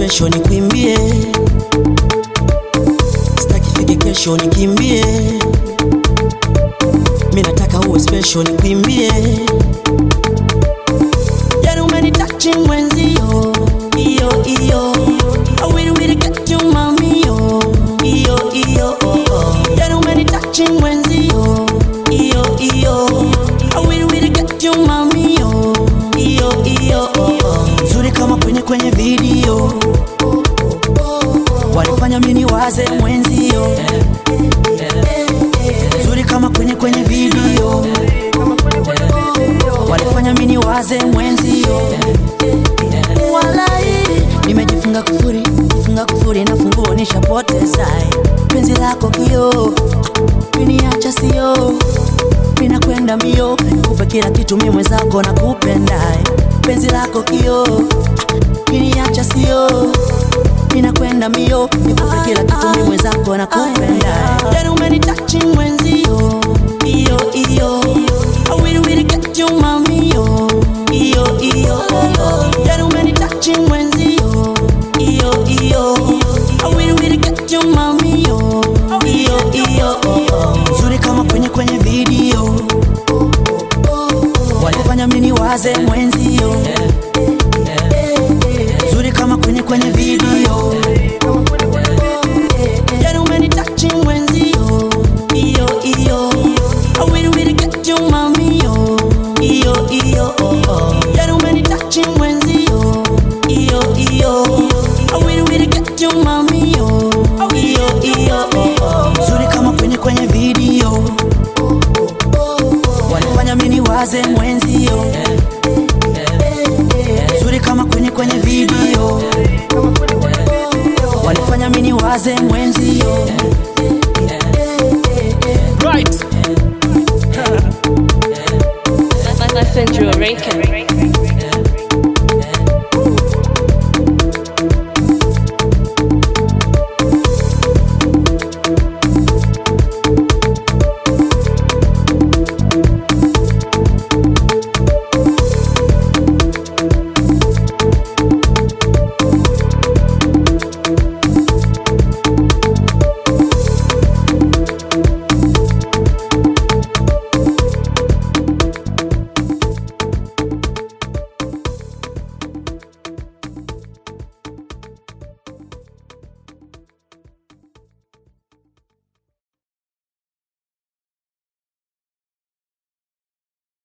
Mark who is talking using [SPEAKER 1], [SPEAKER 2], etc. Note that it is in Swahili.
[SPEAKER 1] special nikwimbie, sitaki fike kesho nikimbie, mi nataka uwe special nikwimbie. Yani umenitachi mwenzio, iyo iyo, I will really get you mami yo, iyo iyo, oh, oh. Yani umenitachi mwenzio, iyo iyo, I will really get you mami yo, iyo iyo, oh, oh. Nzuri kama kwenye kwenye video, walifanya mini waze mwenzio, nzuri kama kwenye kwenye video, walifanya mini waze mwenzio walai nimejifunga kufuri funga kufuri na funguo nishapoteza penzi lako kio miniacha sio minakwenda mbio kupe kila kitu mi mwenzako na kupenda penzi lako kio miniacha sio minakwenda mbio nikupe kila kitu mi mwenzako na kupenda yani umenitachi mwenzio iyo iyo I will really get you mami yo iyo iyo yani umenitachi mwenzio iyo iyo I will really get you mami yo iyo iyo nzuri kama kwenye kwenye video walifanya mini waze mwenzio nzuri kama kwenye kwenye video yani umenitachi mwenzio iyo iyo I will really get you mami yo iyo iyo yani umenitachi mwenzio iyo iyo I will really get you mami yo iyo iyo nzuri kama kwenye kwenye video walifanya mini waze mwenzio nzuri kama kwenye kwenye video walifanya mini waze mwenzio
[SPEAKER 2] Right.
[SPEAKER 3] I, I send you a record.